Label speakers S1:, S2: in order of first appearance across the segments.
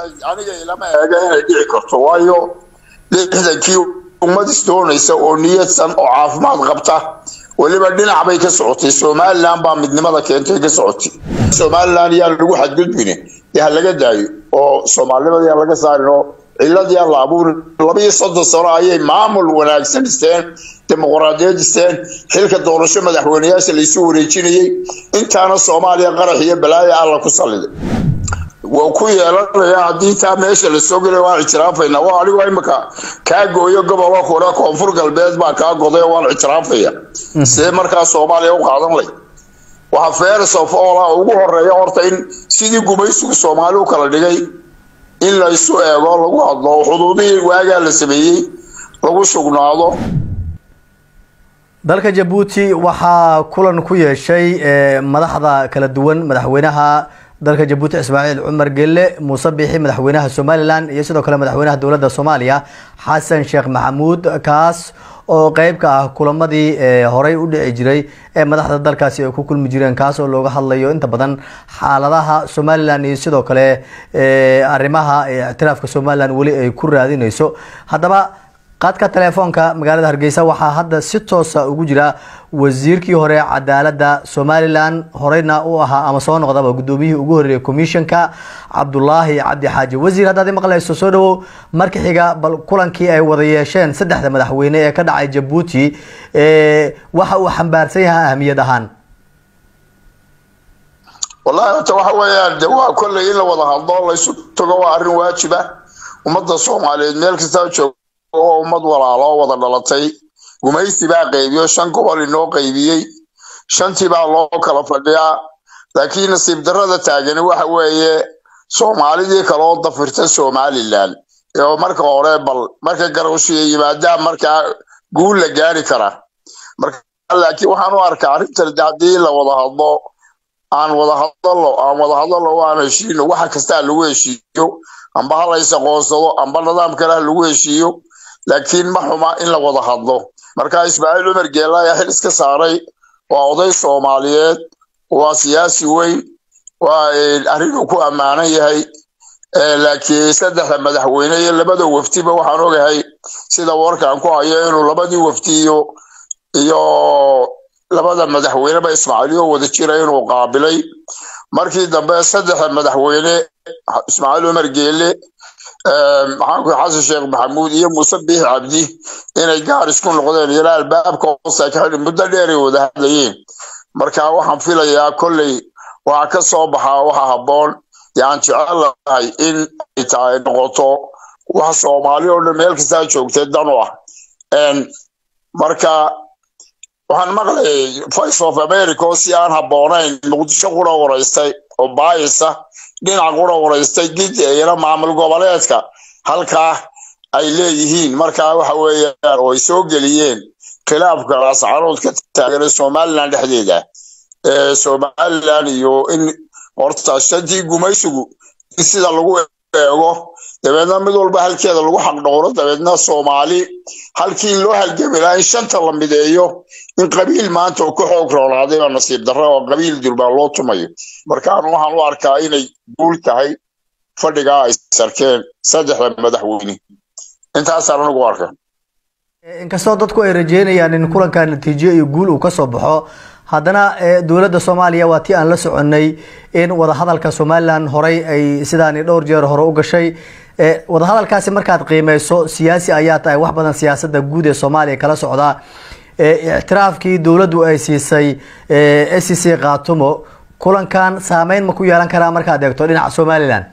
S1: aniga ilama eega inay dhici karto waayo lixdankii ummad isdoonaysa oo niyadsan oo caafimaad qabta weliba dhinac bay ka socotay somalilan baa midnimada keentay ka socotay somalilan yaa lagu xadgudbine dee ha laga daayo oo soomaalinimada yaa laga saarin oo ciladii aan la abuurin labaiyo soddon sano ayay maamul wanaagsan dhisteen dimuqraadiyad dhisteen xilka doorasho madaxweyneyaasha laysu wareejinayay intaana soomaaliya qarax iyo balaayo alla ku salliday waa ku yeelanaya haddii taa meesha lasoo gelay waan ictiraafayna waa anigu imika kaa gooyo gobolka kore koonfur galbeed baa kaa goday waan ictiraafaya see markaa soomaaliya u qaadan lay waxaa feres of all ugu horeeya horta in sidii gumaysigu soomaali u kala dhigay in laysu eego lagu hadlo xuduudihii waagaa la sameeyey lagu sugnaado
S2: dalka jabuuti waxaa kulan ku yeeshay madaxda kala duwan madaxweynaha dalka jabuuti ismaaciil cumar gelle muuse biixi madaxweynaha somalilan iyo sidoo kale madaxweynaha dowladda soomaaliya xasan sheekh maxamuud kaas oo qeyb ka ah kulamadii horey u dhici jiray ee madaxda dalkaasi ay ku kulmi jireen kaas oo looga hadlayo inta badan xaaladaha somalilan iyo sidoo kale arrimaha ictiraafka somalilan weli ay ku raadineyso haddaba qaadka telefoonka magaalada hargeysa waxaa hadda si toosa ugu jira wasiirkii hore cadaalada somalilan horeyna u ahaa ama soo noqdaba gudoomiyihii ugu horeeyay commissionka cabdulaahi cabdi xaaji wasiir haddaad maqlayso soo dhawow marka xiga bal kulankii ay wada yeesheen saddexda madaxweyne ee ka dhacay jabuuti waxa uu xambaarsan yahay ahamiyad ahaan
S1: wallahi horta waxa weeyaan de waa kolley in la wada hadlo laysu tago waa arrin waajiba ummadda soomaaliyeed meel kastaa jooga oo ummad walaaloo wada dhalatay gumaysi baa qaybiyo shan gobol inoo qaybiyey shantii baa loo kala fadhiyaa laakiin nasiib darrada taagani waxa weeye soomaalidii kaloo dafirta somalilan oo marka hore bal marka garowshiya yimaadaan markaa guul la gaari karaa marka laakiin waxaan u arkaa arrintan haddii la wada hadlo aan wada hadalo aan wada hadalo aan heshiino waxa kastaa lagu heshiiyo amba ha lays aqoonsado amba nidaam kale ha lagu heshiiyo laakiin ma xuma in la wada hadlo marka ismaaciil cumar geela ayaa xil iska saaray waa oday soomaaliyeed waa siyaasi weyn waa arrinuu ku ammaanan yahay laakiin saddexda madaxweyne iyo labada wafdiba waxaan ogahay sida warkaan ku hayo inuu labadii wafdi iyo iyo labada madaxweyneba ismaaciiliyo wada jira inuu qaabilay markii dambe saddexda madaxweyne ismaaciil cumar geele maxaanku xasan sheekh maxamuud iyo muuse biix cabdi inay gaar isku noqdeen ilaa albaabka hoose ka xidhi muddo dheer ay wada hadlayeen marka waxaan filayaa kolley waxaa ka soo baxaa waxa habboon dee aan jecel lahay in ay tahay noqoto wax soomaali oo dhan meel kastaa joogtay dan u ah marka waxaan maqlayay voice of america oo si aan habboonayn muqdisho qura waraystay oo baayisa dhinac qura waraystay gidi iyana maamul goboleedka halkaa ay leeyihiin markaa waxa weeyaan oo ay soo geliyeen khilaafka ascarood ka taagan somalilan dhexdeeda somalilan iyo in horta shantii gumaysigu in sida lagu eego dabeedna mid walba halkeeda lagu xaqdhowro dabeedna soomaali halkii loo halgami lahaa in shanta la mideeyo in qabiil maanta oo ka xoog roolaaday baa nasiib darra oo qabiil durbaan loo tumayo markaan waxaan u arkaa inay guul tahay fadhigaa ay sarkeen saddexda madaxweyne intaasaan anigu arka
S2: inkastoo dadku ay rajeynayaan in kulanka natiijo iyo guul uu kasoo baxo haddana dowladda soomaaliya waa tii aan la soconnay in wadahadalka somalilan horey ay sidaani dhowr jeer hore u gashay wadahadalkaasi markaad qiimeyso siyaasi ayaa tahay wax badan siyaasadda guud ee soomaaliya kala socda ictiraafkii dowladdu ay siisay s c c khaatumo kulankan saameyn ma ku yeelan karaa markaad eegto dhinaca somalilan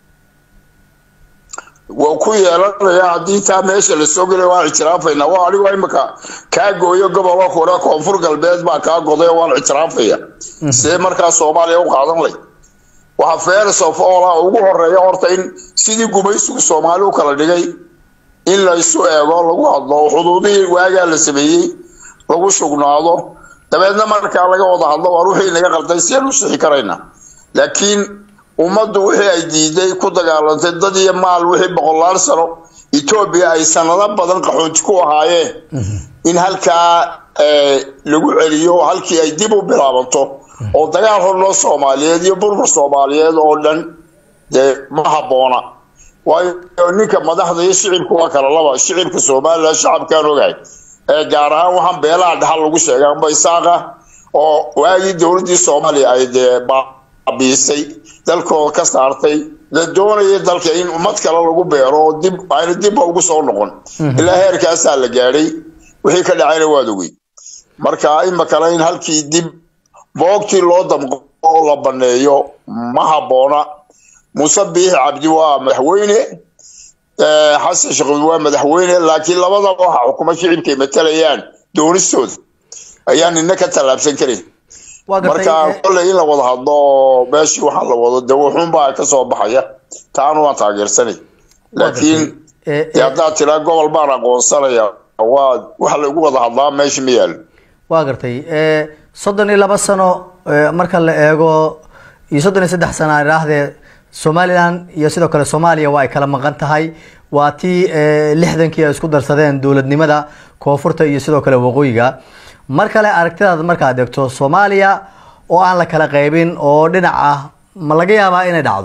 S1: waa ku yeelanaya haddii taa meesha lasoo gelay waan ictiraafayna waa anigu imika kaa gooyo gobolka kore koonfur galbeed baa kaa goday waan ictiraafaya see markaa soomaaliya u qaadan lay waxaa feres of all ugu horeeya horta in sidii gumaysigu soomaali u kala dhigay in laysu eego lagu hadlo xuduudihii waagaa la sameeyey lagu sugnaado dabeedna markaa laga wada hadlo waar wixii naga qalday siyaan u sixi karayna laakiin ummaddu wixii ay diiday ku dagaalantay dad iyo maal wixii boqolaal sano etoobiya ay sanado badan qaxoonti ku ahaayeen in halkaa lagu celiyo halkii ay dib u bilaabanto oo dagaal horloo soomaaliyeed iyo burbur soomaaliyeed oo dhan dee ma habboona waayo ninka madaxda iyo shicibku waa kala laba shicibka somalilan shacabkaan ogahay ee gaar ahaan waxaan beelaha dhaxal lagu sheegay amba isaaqa oo waagii dowladdii soomaaliya ay dee baabiisay dalkooda ka saartay la doonaya dalka in ummad kale lagu beero oo dib ayna dibba ugu soo noqon ilaa heerkaasaa la gaadhay wixii ka dhacayna waad ogey marka imakale in halkii dib boogtii loo damqo oo la baneeyo ma habboona muuse biixi cabdi waa madaxweyne xasan sheekhuud waa madaxweyne laakiin labadaba waxa xukuma shicibkay matalayaan doonistooda ayaan nina ka tallaabsan karin marka kolley in la wada hadlo oo meeshii waxaa la wado de wuxuunbaa ka soo baxaya taana waan taageersanay laakiin de haddaad tiraa gobol baan aqoonsanaya waa waxa lagu wada hadlaa meesha ma yaalo
S2: waa gartay soddon iyo laba sano marka la eego iyo soddon iyo saddex sano aan idhaahdee somalilan iyo sidoo kale soomaaliya waa ay kala maqan tahay waa tii lixdankii ay isku darsadeen dowladnimada koonfurta iyo sidoo kale waqooyiga mar kale aragtidaada markaad eegto soomaaliya oo aan la kala qaybin oo dhinac ah ma laga yaabaa inay dhacdo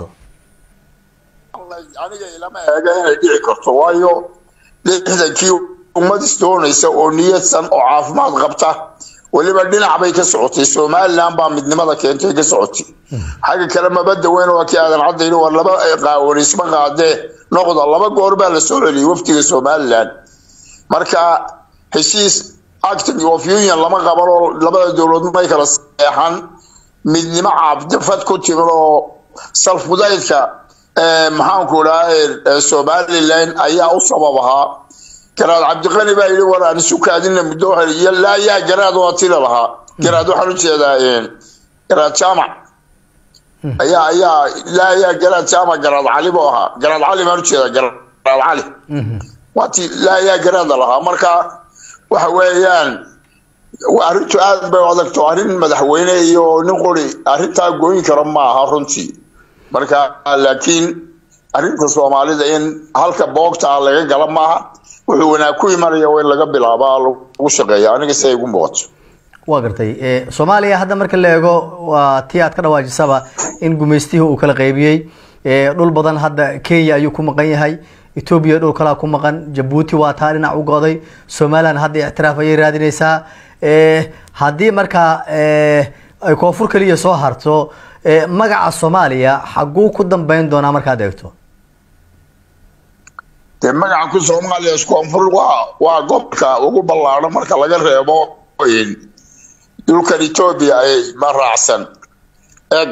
S1: aniga ilama eega inay dhici karto waayo lixdankii ummad isdoonaysa oo niyadsan oo caafimaad qabta weliba dhinac bay ka socotay somalilan baa midnimada keentay ka socotay xagga kale mabada weyn waa kii aadan caddayn war laba qaawanisma qaadee noqda laba goor baa la soo celiyay waftiga somalilan marka heshiis acting of union lama qaban oo labada dowladood may kala seexan midnimo caabdifad ku timin oo salfudaydka maxaanku dhaha somalilan ayaa u sabab ahaa garaad cabdiqani baa yidhi war aan isu kaadina muddo laa yaa garaad waa tila lahaa garaad waxaan ujeedaa garaad jaamac ayaa ayaa laa yaa garaad jaamac garaad cali buu ahaa garaad cali baan ujeedaa garaad cali waa ti laa yaa garaada lahaa marka waxa weeyaan arrintu aad bay u adagto arrin madaxweyne iyo nin qori arrintaa gooyin kara ma aha runtii marka laakiin arrinta soomaalida in halka boogtaa laga gala maaha wuxuu wanaag ku imanaya in laga bilaabaa lagu shaqeeya aniga si ay ugu muuqato
S2: waa gartay soomaaliya hadda marka la eego waa tii aad ka dhawaajisaba in gumaystihii uu kala qaybiyey dhul badan hadda kenya ayuu ku maqan yahay etoobiya dhul kalaa ku maqan jabuuti waa taa dhinac u go'day somalilan hadda ictiraaf ayay raadinaysaa haddii markaa ay koonfur keliya soo harto magaca soomaaliya xaguu ku dambeyn doonaa markaad eegto
S1: dee magaca ku soomaaliya koonfur waa waa gobolka ugu ballaadhan marka laga reebo dhulkan etoobiya ay ma raacsan eeg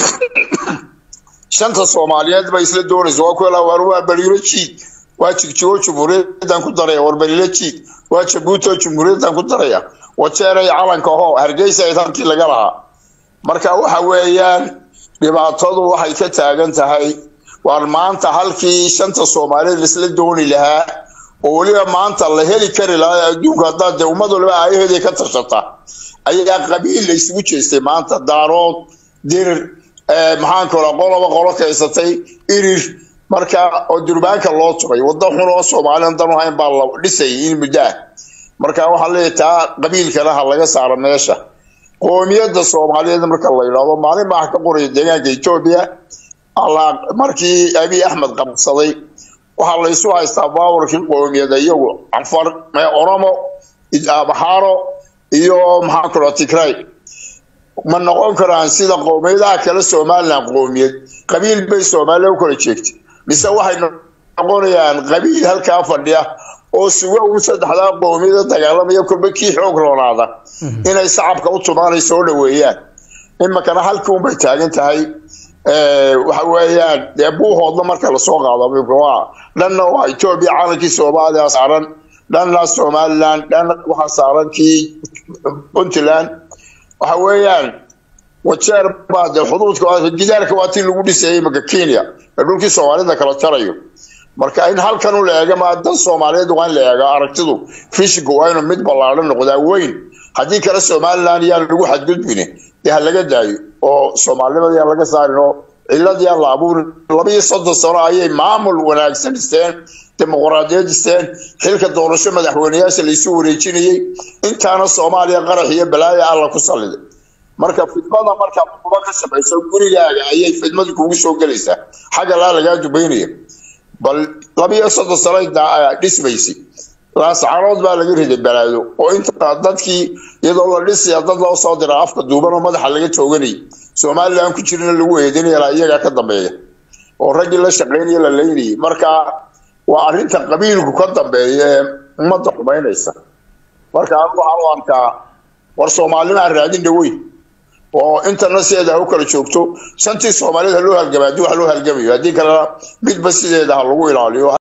S1: shanta soomaaliyeed bay isla doonaysa waa kuwa war waa bariiro jiid waa jigjigo jumhuuriyadan ku daraya war bariiro jiid waa jabuuti oo jumhuuriyadan ku daraya wajeeray calanka ho hargeysa ay halkii laga lahaa marka waxa weeyaan dhibaatadu waxay ka taagan tahay waar maanta halkii shanta soomaaliyeed laisla dooni lahaa oo weliba maanta la heli kari lahaa adduunka haddaad dee ummad waliba aayaheeday ka tashata ayaa qabiil la isugu jeestay maanta daarood dirir maxaan kala qoloba qolo kaysatay irir marka oo durbaanka loo tugay waddo xun oo soomaaliyan dan u hayn baa la dhisayay in muddo ah marka waxaa leeyahay taa qabiilkana ha laga saaro meesha qoomiyadda soomaaliyeed marka la yidhaahdo maalin baa ka qoraya deegaanka etoobiya markii abiy axmed qabsaday waxaa la isu haystaa baawarkii qoomiyada iyagu cafar oromo abaxaaro iyo maxaa kalo tigray ma noqon karaan sida qowmiyadaha kale somalilan qoomiyad qabiil bay soomaaliya u kala jeegtay mise waxay noqonayaan qabiil halkaa fadhiya oo sugo ugu saddexdaa qowmiyada dagaalamaya kolba kii xoog roonaada inay shacabka u tumaanay soo dhaweeyaan iminkana halkii unbay taagan tahay waxa weeyaan dee buuhoodna marka lasoo qaado waa dhanna waa etoobiya caalankii soomaaliya saaran dhanna somaliland dhan waxaa saaran kii puntland waxa weeyaan wajeer baa dee xuduudka gidaarka waa tii lagu dhisayay iminka kenya ee dhulkii soomaalida kala jarayo marka in halkan u la eega ma dan soomaaliyeed waa in la eega aragtidu fishinku waa inuu mid ballaadhan noqdaa weyn haddii kale somaliland yaan lagu xadgudbine dee ha laga daayo oo soomaalinimada yaan laga saarin oo cilad yaan la abuurin laba iyo soddon sano ayay maamul wanaagsan dhisteen dimuqraadiyad dhisteen xilka doorasho madaxweyneyaasha laysu wareejinayey intaana soomaaliya qarax iyo balaaya alla ku salliday marka fidmada markaa kuba ka samayso gurigaaga ayay fidmadu kugu soo gelaysaa xagga laa lagaa dubaynaya bal labiyo soddon sano dhismaysi laascaanood baa laga riday balaado oo inta dadkii iyadoo la dhisaya dad loo soo dira afka duuban oo madaxa laga tooganay somalilan ku jirina lagu eedinaya iyagaa ka dambeeya oo raggii la shaqaynaya la leynayay marka waa arrinta qabiilku ka dambeeya ee ummadda xumaynaysa marka anigu waxaan u arkaa war soomaalina raadin dhaweyn oo intana sideeda ha u kala joogto shantii soomaalida ha loo halgama haddii wax loo halgamayo haddii kalena midba sideeda ha lagu ilaaliyo